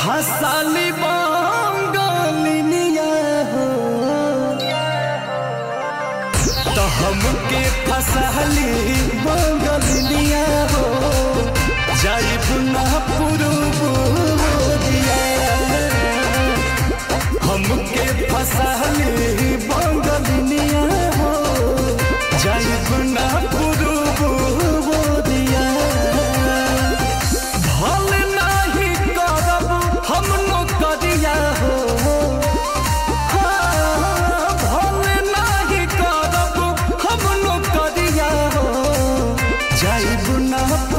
हसाली बंगालिनिया हो तो हमके फसली बंगालिनिया हो जाइब ना पुरुबुरिया हमके फसली बंगालिनिया हो जाइब ना पुरुबुरिया भल नाही करब हम नौकरिया हो हाँ, भल नाही करब हम नौकरिया हो जाइब ना